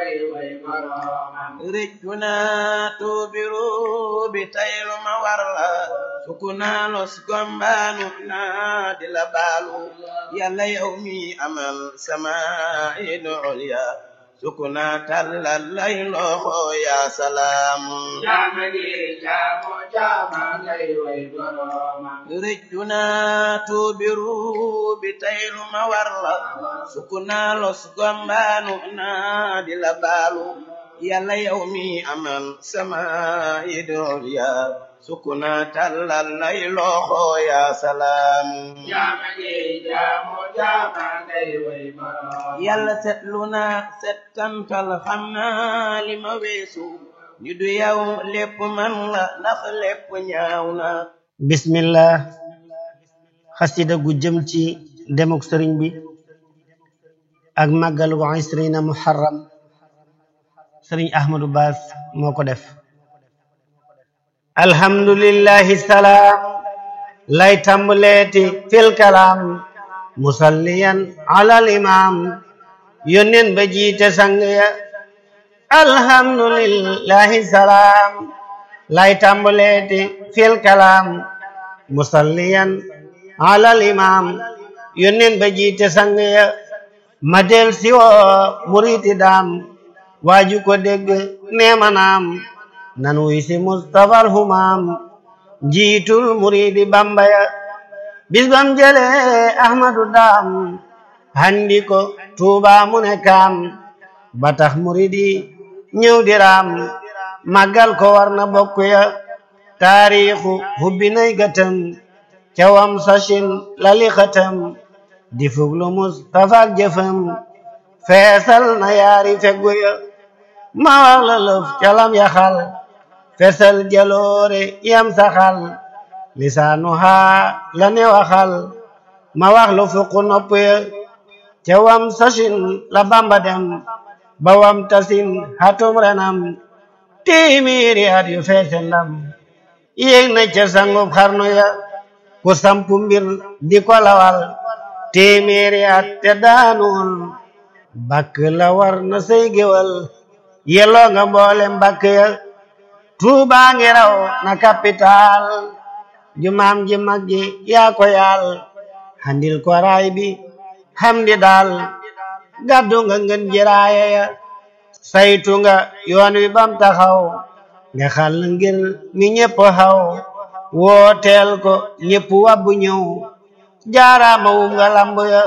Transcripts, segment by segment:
ngay way boroomam rëccu naa tuubiru bi taylu ma war la sukku naa los gombaanu naa di la baalu yàlla yow mi amal sama idu ulya sukku naa tàllal lay loxo yaa salaamu jaama gi jaamu jaama ngay way boroomam rëccu naa tuubiru bi taylu ma war la sukku naa los gombaanu naa di la baalu yàlla yow mi amal sama idol ya sukku naa tàllal lay loxo yaa salaamu jaama gi jaamu jaama ngay way boroomam yàlla setlu naa settantal xam naa li ma weesu ñu du yow lépp man la ndax lépp ñaaw na bismillah xasida gu jëm ci demuk sëriñ bi ak màggalu isrina muharram sëriñ ahmadu baas moo ko def alhamdulillahi salaam lay tàmbaleeti fil kalaam musalliyan alal imam yónneen ba jiite sang ya alhamdulillahi salaam lay tàmbaleeti fil kalaam musalliyan alal imam yónneen ba jiite sang ya ma del siwoo muriti daam waaju ko dégg neema naam nan wuy si mustafal humaam njiitul muridi bamba ya bis bam jële ahmadu daam handi ko tuuba mu ne kaam ba tax muridi ñëw di raam màggal ko war na bokk ya taariixu hubbi nay gëtëm cawam sachin lali xëtëm di fuglu mustafa ak jëfëm feesal na yaari feggu ya ma wax la lëf calam yaxal fesal jaloore yam saxal lisaanu haa la ne waxal ma wax lu fuqu nopp ya ca wam sachin la bamba dem ba wam tasin hatum renam téeméeri at yu feese ndam yéeg na ca sangub xarnu ya ku sampu mbir di ko lawal téeméeri at te daanuwul bakk la war na say géwal yelloo nga mboole mbakk ya tuubaa ngi raw na capital jumaam ji mag ji yaa ko yaal handil ko raay bi hamdi daal gàddu nga ngën jiraaya ya saytu nga yoon wi bam taxaw nga xal ngir mi ñépp xaw wooteel ko ñépp wabbu ñëw jaaraama wum nga lamb ya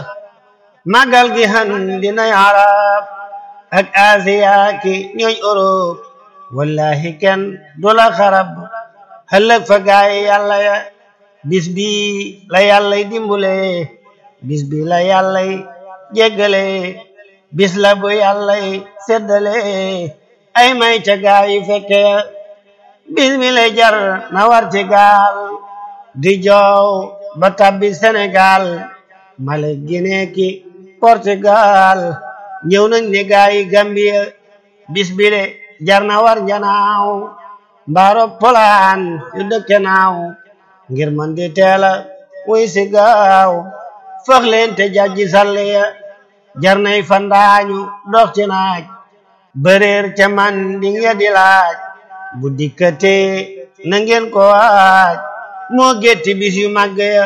magal gi han dinay arab ak asiya ki ñooñ Europe wallahi kenn du la xarab ëllëg fa gaay yàlla ya bis bi la yàllay dimbule bis bi la yàllay jéggale bis la bu yàllay seddale ay may ca gaay yi fekke ya bis bi la jar na war ci gaal di joow ba tabbi Sénégal male Guinée ki Portugal ñëw nañ ne gaay yi Gambia bis bi le jar na war njanaaw mbaaro polaan yu dëkke naaw ngir man di teela wuy si gaaw foog leen te jajji salle ya jar nay fandaañu dox ci naaj bëreer ca man di nga di laaj bu dikkatee na ngeen ko waaj moo gétti bis yu màgg ya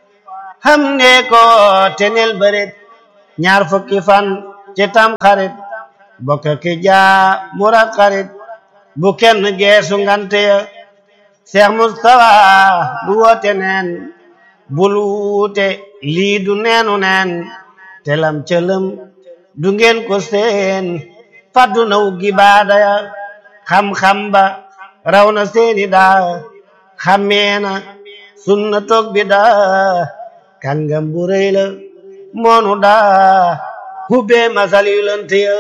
xam ne ko tenel bëret ñaar fukki fan ci tam xarit bokk ki jaa mura xarit bu kenn geesu ngante ya Cheikh Mustafa du woote neen bul wuute lii du neenu neen telam cëlëm du ngeen ko seen faddu na wuggi baada ya xam-xam ba raw na seeni daa xammee na sunna toog bi daa kàngam bu rëy la moonu daa hubbee masal yu lënt ya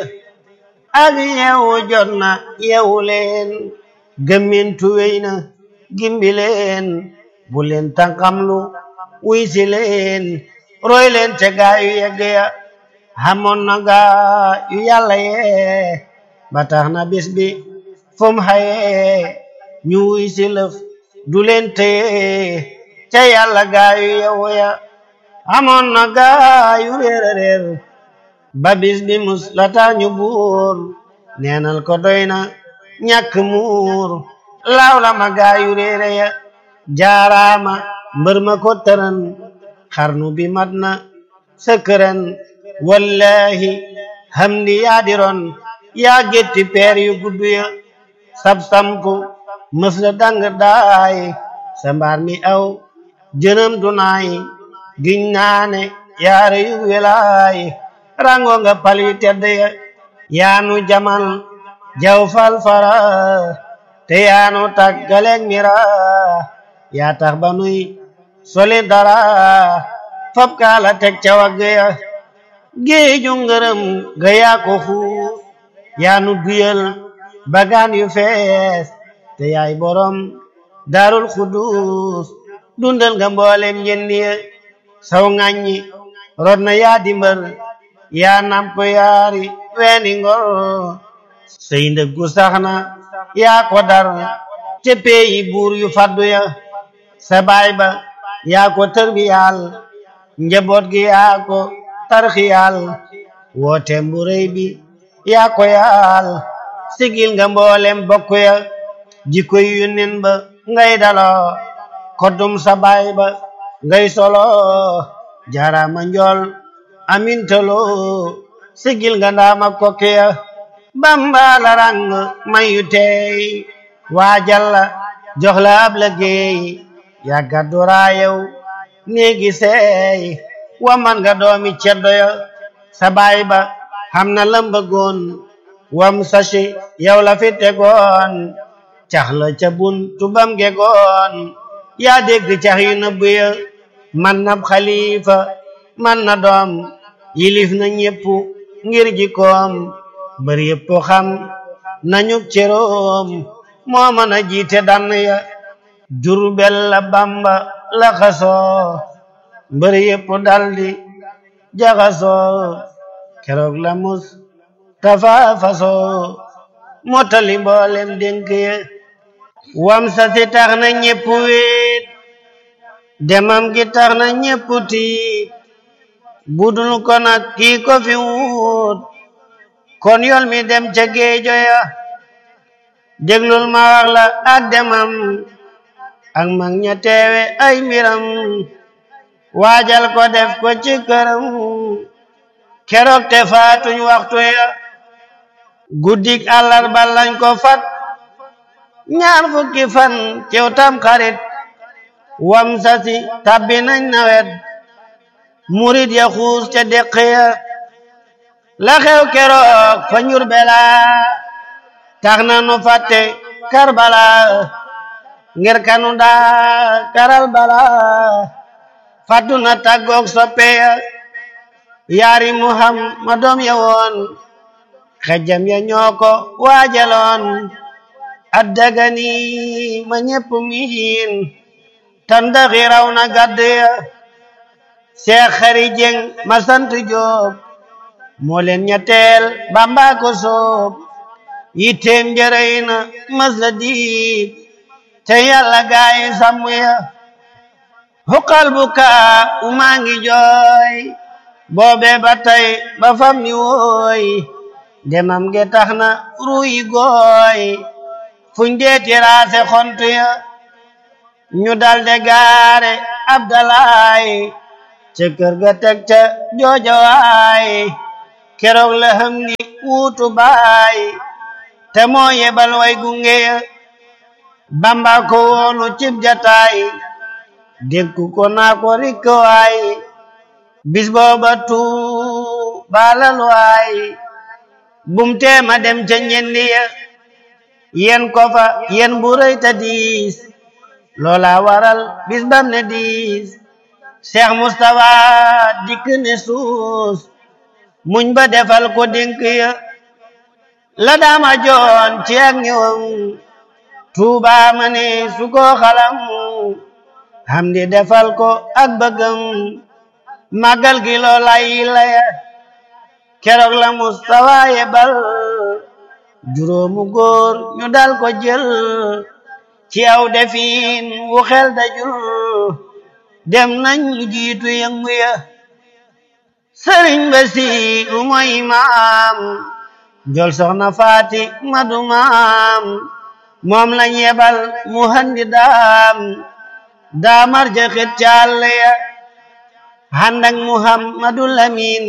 ak yeewu jot na yeewu leen gëmmintu wéy na gimbi leen bu leen tànqamlu wuy si leen roy leen te gaa yu yegg ya xamoon na gaa yu yàlla yee ba tax na bis bi fum xaye ñu wuy si lëf du leen téye ca yàlla gaa yu yewu ya xamoon na gaa yu réer a réer ba bis bi mus la tax ñu buur neenal ko doy na ñàkk muur laaw la ma gaayu réere ya jaaraama mbër ma ko tëran xarnu bi mat na sëkkëran wallahi hamdi yaa diroon yaa gétti peer yu gudd ya sab sampu mës la dang daay sa mbaar mi aw jënam du naay giñ naane yaare yu welaay rango nga pal yu tedd ya yaanu jamal jaw fal fara te yaanu taggaleeg mira yaa tax ba nuy soli dara fab kaala teg ca wagg ya géeju ngërëm ga yaa ko xuus yaanu duyal bagaan yu fees te yaay borom daarul xudus dundal nga mboolem njëndi ya saw ŋàññi rod na yaa dimbal yaa namp yaari weeni ngor sey ndëggu sax na yaa ko dar te peeyi buur yu faddu ya sa baay ba yaa ko tërbiyaal njaboot gi yaa ko tarxiyaal woote bu rëy bi yaa ko yaal sigil nga mboolem bokk ya jikko yu nen ba ngay daloo koddum sa baay ba ngay solo jaarama njool amintalo sigil nga ndaama kokke ya bamba la rang mayu tey waajal la jox la ab liggéey yaa gàddu raayew néegi seey wa man nga doomi ceddo ya sa baay ba xam na lamba goon wam sashi yow la fi tegoon cax la ca bun tubam gegoon yaa dégg cax yu nëbb ya man na xalifa man na doom yilif na ñépp ngir jikoom bari yépp xam nañu ceroom moo mën a jiite dann ya jurbel la bamba la xasoo mbër yépp daldi jaxasoo keroog la mus tafa fasoo motali mboolem dénk ya wam sa si tax na ñépp wéet demam gi tax na ñépp tiit budul ko nag kii ko fi wut kon yol mi dem ca géejo ya déglul ma wax la ak demam ak mag ña teewe ay mbiram waajal ko def ko ci këram keroog te faatuñ waxtu ya guddik àllarba lañ ko fat ñaar fukki fan cew tam xarit wam sasi tabbi nañ nawet murit ya xuus ca deq ya la xew keroog fa njur bela tax na nu fàtte karbala ngir kanu daa karal bala fàttu na tàggoog soppe ya yaari muhammadom ya woon xejjam ya ñoo ko waajaloon addagani ma ñépp miin tandaxi raw na gàdd ya seex xari jeng ma sant joob moo leen ñetteel bamba ko soob yitteem jërëy na mas la diib te yàlla gaayi sàmm ya xuqal bu kaa umaa ngi jooy boobe ba tey ba fam ni wooy demam ge tax na ruyi gooy fuñ deeti raase xontu ya ñu dalde gaare abdalaay ca kër ga teg ca joojawaay keroog la xam ni wuutu baay te moo yebal way gunge ya bamba ko woonu cib jataay dénku ko naa ko rikko waay bis booba tuu baalal waay bum teema dem ca ñendi ya yen ko fa yen bu rëy ta diis loola waral bis bam ne diis Cheikh Moustapha dikk ne suus muñ ba defal ko dénk ya la daama joon ci ak ñëwam tuuba ma ne su ko xalam hamdi defal ko ak bëggam màggal gi loolay laya keroog la Moustapha yebal juróomu góor ñu dal ko jël ci aw defin wu xel dajul dem nañ lu jiitu yëngu ya sëriñ Basiiru mooy imaam jol soxna faati madu maam moom lañ yebal mu handi daam daamar ja xet calle ya handak muhammadu lamin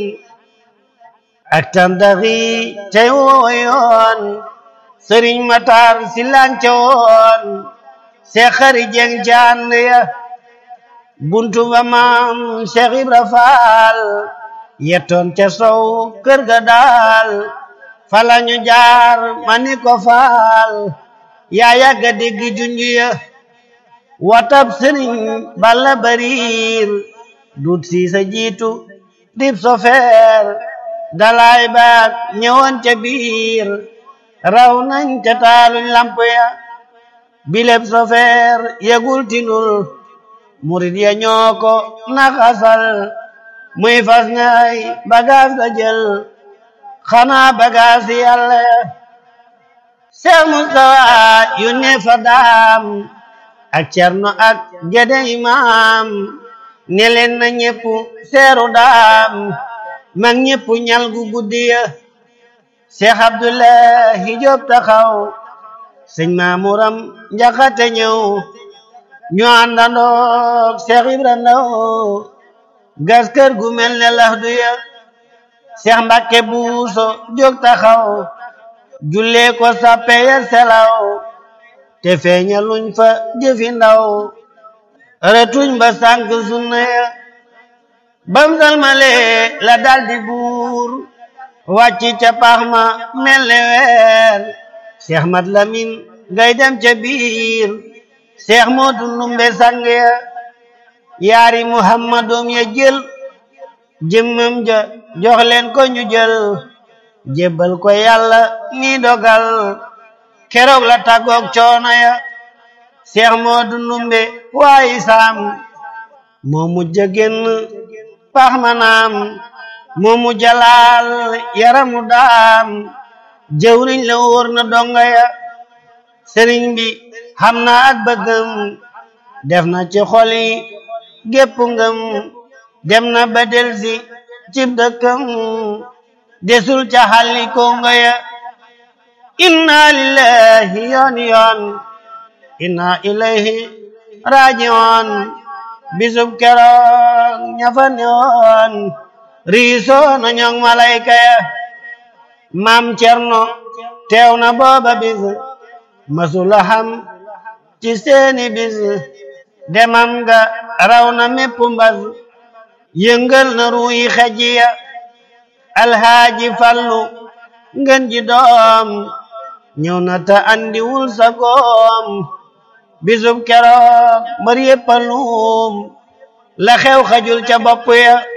ak tandaxi tey wooyoon sëriñ matar silance woon seex xari jeng jaan ya buntu ba maam seex ibra faal yettoon ca sow kër ga daal falañu jaar mani ko faal yaa yàgga dégg junju ya watab sëriñ balla bariir dut siisa jiitu dib sofeer dalaay baag ñëwoon ca biir raw nañ ca taaluñ lamp ya bileb sofeer yegul tinul murid ya ñoo ko naxasal muy fas ñay bagaas ga jël xanaa bagaas yàlla ya Seex Mustafa yu ne fa daam ak cerno ak gede imaam ne leen na ñépp seeru daam mag ñépp ñal gu guddi ya Seex Abdullahi Jóob taxaw sëñ Maamuram Njaxate ñëw ñu àndandoog Seex Ibra Ndaw gas kër gu mel ne lax du ya Seex Mbàkke Buuso jóg taxaw jullee ko sappe ya selaw te feeñaluñ fa jëfi ndaw retuñ ba sànk sunna ya bam salmale la daldi buur wàcci ca pax ma mel ne weer Seex Mat Lamin ngay dem ca biir Seex Moodu Ndumbe sang ya yaari Muhammadum ya jël jëmmam ja jox leen ko ñu jël jébbal ko yàlla mi dogal keroog la tàggoog coono ya Seex Moodu Ndumbe waayi saam moo mujj génn pax manaam moo mujj laal yaramu daam jëwriñ la wóor na donga ya sëriñ bi xam na ak bëggam def na ci xol yi gépp ngëm dem na ba delsi cib dëkkam desul ca xalli kongo ya inna lillahi yoon yoon inna ilayhi rajiun bisub keroog ñafa newoon riisoo na ñoŋ malayka ya maam cerno teew na booba bis masula xam ci seeni bis demam ga raw na mépp mbas yëngal na ruuyi xejiya alhaaji fallu ngën ji doom ñëw na ta andiwul sa goom bisub keroog mbër yéppa luum la xew xajul ca bopp ya